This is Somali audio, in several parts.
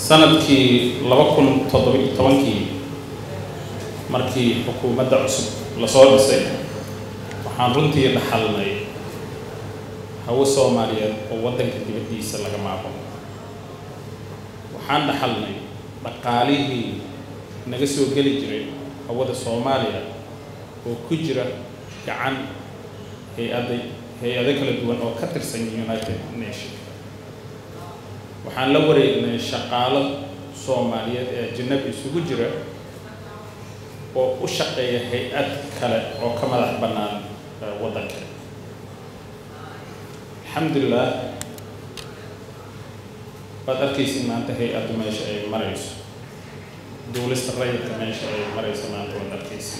sanadkii laba kun toddoba-iyo tobankii markii xukuumadda cusub lasoo dhisay waxaan runtii dhaxalnay hawo soomaaliyeed oo waddanka dibaddiisa laga maaqo waxaan dhaxalnay dhaqaalihii naga soo geli jiray hawada soomaaliya oo ku jira gacan hay-ada hay-ado kala duwan oo ka tirsan united nation waxaan la wareegnay shaqaalo soomaaliyeed ee ajanabi isugu jira oo u shaqeeya hay-ad kale oo ka madax bannaan waddanka alxamdulilah waad arkaysid maanta hay-addu meesha ay marayso duulista rayidka meesha ay marayso maanta waad arkaysid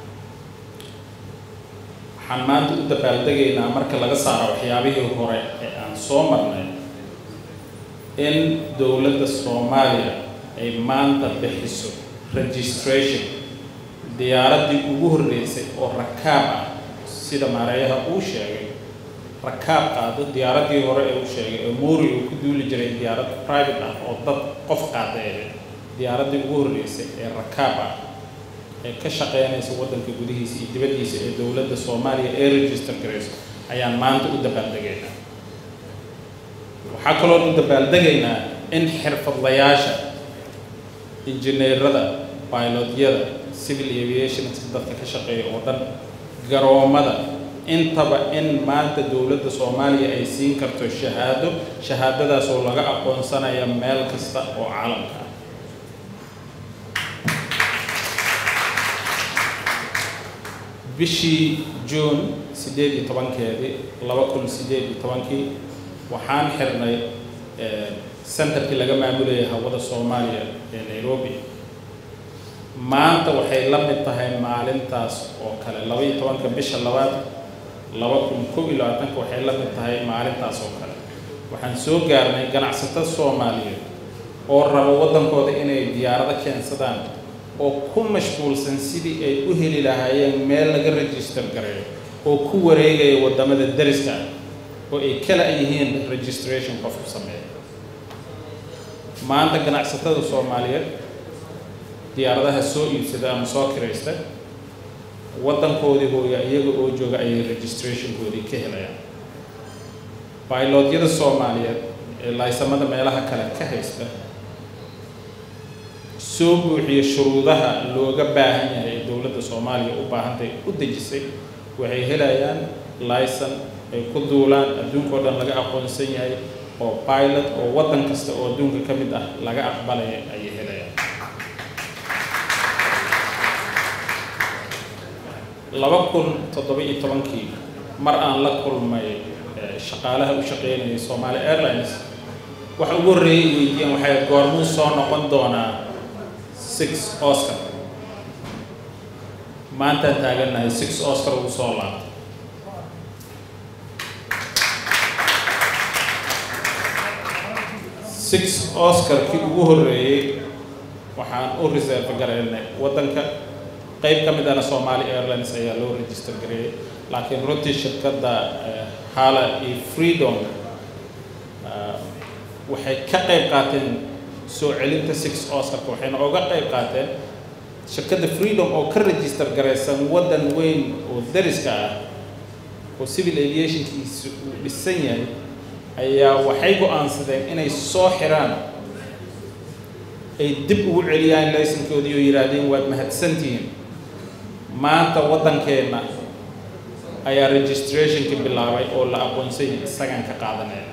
waxaan maanta u dabaaldegaynaa marka laga saaro waxyaabihii hore ee aan soo marnay in dowladda soomaaliya ay maanta bixiso registration diyaaraddii ugu horreysay oo rakaab ah sida maareeyaha uu sheegay rakaab qaado diyaaraddii hore ee uu sheegay oo moori uu ku duuli jiray diyaarad private ah oo dad qof qaadeede diyaaraddii ugu horreysay ee rakaab ah ee ka shaqeynaysa waddanka gudihiisa iyo dibaddiisa ee dowladda soomaaliya ee register garayso ayaan maanta u dabaaldegaynaa waxaa kaloo u dabaaldegaynaa in xirfadlayaasha injineerada bailodyada civil aviation dadka ka shaqeeya oo dhan garoomada intaba in maanta dowladda soomaaliya ay siin karto shahaado shahaadadaas oo laga aqoonsanaya meel kasta oo caalamka ah bishii juun siddeed iyo tobankeedii laba kun siddeed iyo tobankii waxaan xirnay centerkii laga maamulayay hawada soomaaliya ee nairobi maanta waxay la mid tahay maalintaas oo kale laba iyo tobanka bisha labaad laba kun kow iyo labaatanka waxay la mid tahay maalintaas oo kale waxaan soo gaarnay ganacsato soomaaliyeed oo raba waddankooda inay diyaarado keensadaan oo ku mashquulsan sidii ay u heli lahaayeen meel laga register gareeyo oo ku wareegaya waddamada dariska ah oo ay kala yihiin registration qofku sameeya maanta ganacsatada soomaaliyeed diyaaradaha soo iibsada ama soo kiraysta waddankoodii hooya iyaga oo jooga ayay registrationkoodii ka helayaan bailodyada soomaaliyeed ee laysamada meelaha kale ka haysta soo buuxiya shuruudaha looga baahan yahay ee dowladda soomaaliya u baahantahay u dejisay waxay helayaan layson ay ku duulaan adduunkao dhan laga aqoonsan yahay oo pilot oo waddan kasta oo adduunka ka mid ah laga aqbalaya ayay helayaan laba kun toddoba iyo tobankii mar aan la kulmay shaqaalaha u shaqeynayay Somali Airlines waxa ugu horreeyay weydiiyeen waxay goormuu soo noqon doonaa six Oscar maantaan taagannahay six Oscar uu soo laabtay six Oscar-kii ugu horreeyay waxaan u reserve gareynay waddanka qayb ka midana Somali Airlines ayaa loo register gareeyay laakiin runtii shirkadda hala iyo freedom waxay ka qayb qaateen soo celinta six oscarka waxayna oga qayb qaateen shirkadda freedom oo ka register garaysan waddan weyn oo dariska ah oo civil aviationkiisu uu dhisan yahay ayaa waxay go-aansadeen inay soo xiraan ay dib ugu celiyaan laysankoodii oo yidhaahdeen waad mahadsantihiin maanta waddankeenna ayaa registrationka bilaabay oo la aqoonsay isagaan ka qaadanayna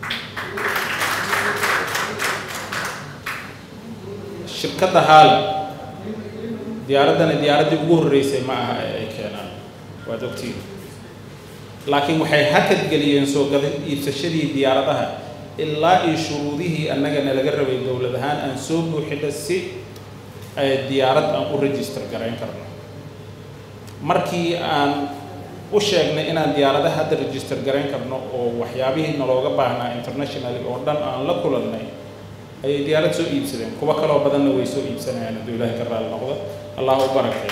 shirkadda haal diyaaraddana diyaaraddii ugu horreysay ma aha ee ay keenaan waad ogtiin laakiin waxay hakad geliyeen soo gada iibsashadii diyaaradaha ilaa iyo shuruudihii annagana laga rabay dowlad ahaan aan soo buuxino si ay diyaarad aan u register garayn karno markii aan u sheegnay inaan diyaaradaha hadda register garayn karno oo waxyaabihii nalooga baahnaa internationally oo dhan aan la kulannay ayay diyaarad soo iibsadeen kuwo kaloo badanna way soo iibsanayaan hadduu ilaahay ka raali noqdo allah u barakeeyo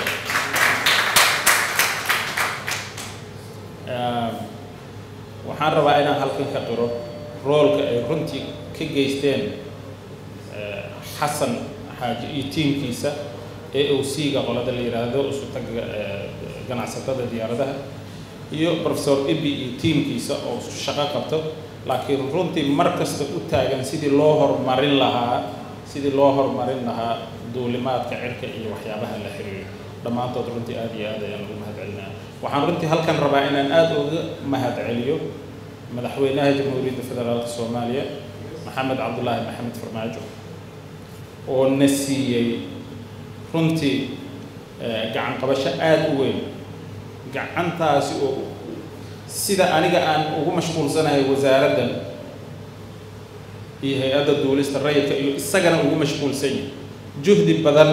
waxaan rabaa inaan halkan ka qiro roolka ay runtii ka geysteen xasan xaaji iyo tiimkiisa ee o c-ga qolada la yidhaahdo isutaga ganacsatada diyaaradaha iyo professor ibi iyo tiimkiisa oo shaqo qabto laakiin runtii mar kasta u taagan sidii loo horumarin lahaa sidii loo horumarin lahaa duulimaadka cirka iyo waxyaabaha la xiriiro dhammaantood runtii aada iyo aad ayaan ugu mahad celinaya waxaan runtii halkan rabaa inaan aada uga mahad celiyo madaxweynaha jamhuuriyadda federaalka soomaaliya maxamed cabdulaahi maxamed farmaajo oo na siiyey runtii gacan qabasho aada u weyn gacantaasi oo sida aniga aan ugu mashquulsanahay wasaaraddan iyo hay-adda duulista rayidka iyo isagana ugu mashquulsan yahay juhdi badan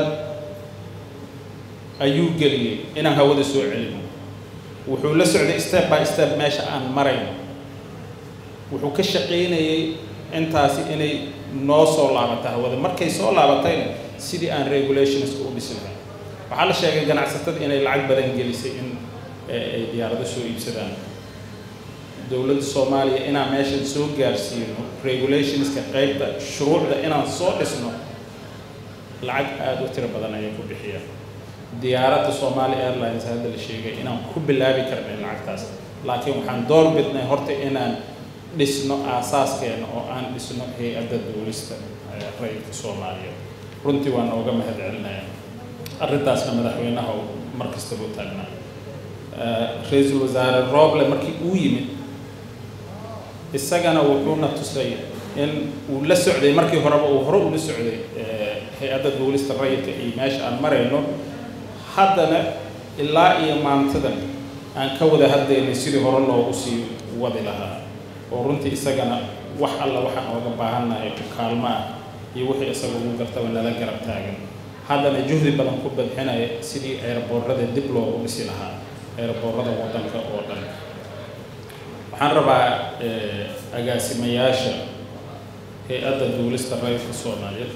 ayuu geliyey inaan hawada soo celino wuxuu la socday step by step meesha aan marayno wuxuu ka shaqaynayay intaasi inay noo soo laabata hawada markay soo laabatayna sidii aan regulationska u dhisi lahay waxaa la sheegay ganacsatada inay lacag badan gelisay in ay diyaarado soo iibsadaan dowladda soomaaliya inaan meeshan soo gaarsiino regulationska qaybta shuruucda inaan soo dhisno lacag aada u tiro badan ayay ku bixiyaan diyaaradda Somali Airlines hadda la sheegay inaan ku bilaabi karnay lacagtaas laakiin waxaan door bidnay horta inaan dhisno aasaaskeena oo aan dhisno hay-adda duulista rayidka Soomaaliya runtii waan ooga mahad celinayaa arrintaasna madaxweynaha mar kastaba u taagnaa ra-iisul wasaare Roble markii uu yimid isagana wuxuuna tusay in uu la socday markii horeba uu hore ula socday hay-adda duulista rayidka iyo meesha aan marayno haddana ilaa iyo maantadan aan ka wada hadlaynay sidii hore loogu sii wadi lahaa oo runtii isagana wax alla waxaan ooga baahannahay kaalmo ah iyo wixii isaga ugu gartaba nala garab taagan haddana juhdi badan ku badxinaya sidii eerboorada dib loogu dhisi lahaa eerboorada waddanka oo dhan waxaan rabaa agaasimayaasha hay-adda duulista rayidka soomaaliyeed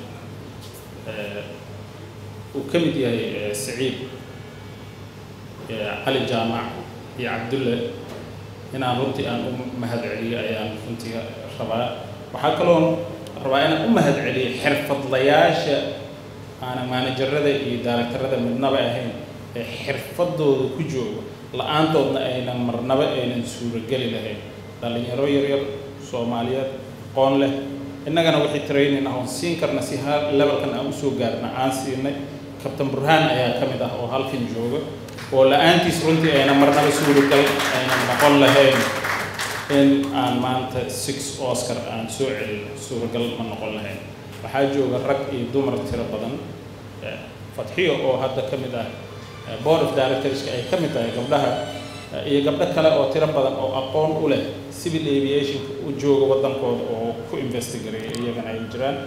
uu ka mid yahay saciid cali jaamac iyo cabdulle inaan runtii aan u mahad celiyo ayaan runtii rabaa waxaa kaloo rabaa inaan u mahad celiyo xirfadlayaasha aanan maanajarada iyo daaragtarada midnaba ahayn ee xirfadooda ku joogo la-aantoodna aynan marnaba aynan suurogeli lahayn dhallinyaro yaryar soomaaliyeed qoon leh innagana waxay training ah oon siin karna si ha levelkan aan usoo gaarna aan siinay kabtan burhaan ayaa ka mid ah oo halkan jooga oo la-aantiis runtii ayna marnaba suuragal aynan noqon lahayn in aan maanta six oscar aan soo celin suuragal ma noqon lahayn waxaa jooga rag iyo dumar tiro badan fatxiyo oo hadda ka mid ah board of directorska ay ka mid tahay gabdhaha iyo gabdho kale oo tiro badan oo aqoon u leh civil aviationka u jooga waddankooda oo ku investigareeya iyagana ay jiraan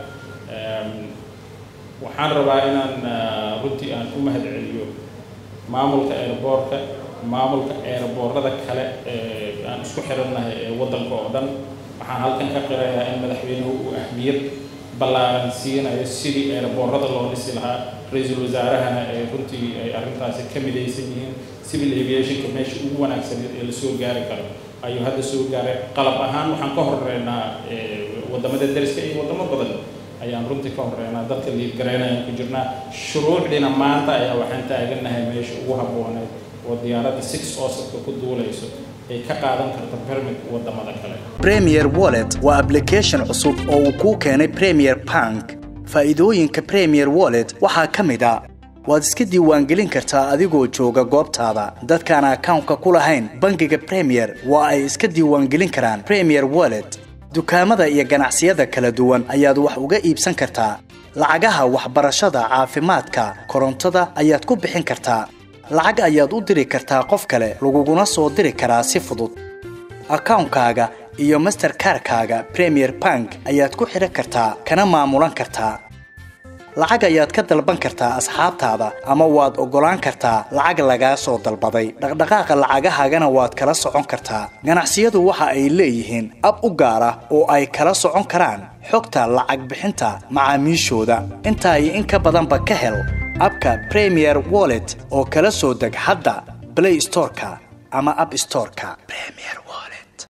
waxaan rabaa inaan runtii aan u mahad celiyo maamulka airboortka maamulka airboorada kale ee aan isku xirannahay ee waddanka oo dhan waxaan halkan ka qirayaa in madaxweynuhu uu ahmiyad ballaaran siinayo sidii airboorada loo dhisi lahaa ra-iisul wasaarahana ee runtii ay arrintaasi ka midaysan yihiin civil aviationka meesha ugu wanaagsaneed ee lasoo gaari karo ayuu hadda soo gaaray qalab ahaan waxaan ka horeynaa waddamada dariska iyo waddamo badan ayaan runtii ka horeynaa dadka liidgaraynayaan ku jirnaa shuruucdiina maanta ayaa waxaan taagannahay meesha ugu habbooneed oo diyaaradda six osarka ku duulayso ay ka qaadan karta permit waddamada kale premier wallet waa application cusub oo uu kuu keenay premier bank faa'iidooyinka premier wallet waxaa ka mid a waad iska diiwaangelin kartaa adigoo jooga goobtaada dadkaan akawnka ku lahayn bangiga premier waa ay iska diiwaangelin karaan premier wallet dukaamada iyo ganacsiyada kala duwan ayaad wax uga iibsan kartaa lacagaha waxbarashada caafimaadka korontada ayaad ku bixin kartaa lacag ayaad u diri kartaa qof kale laguguna soo diri karaa si fudud akawnkaaga iyo masterkarkaaga premier bank ayaad ku xidhan kartaa kana maamulan kartaa lacag ayaad ka dalban kartaa asxaabtaada ama waad oggolaan kartaa lacag lagaa soo dalbaday dhaqdhaqaaqa lacagahaagana waad kala socon kartaa ganacsiyadu waxa ay leeyihiin ab u gaar ah oo ay kala socon karaan xogta lacag bixinta macaamiishooda intaa iyo in ka badanba ka hel abka premier wallet oo kala soo deg hadda blay storeka ama ab storeka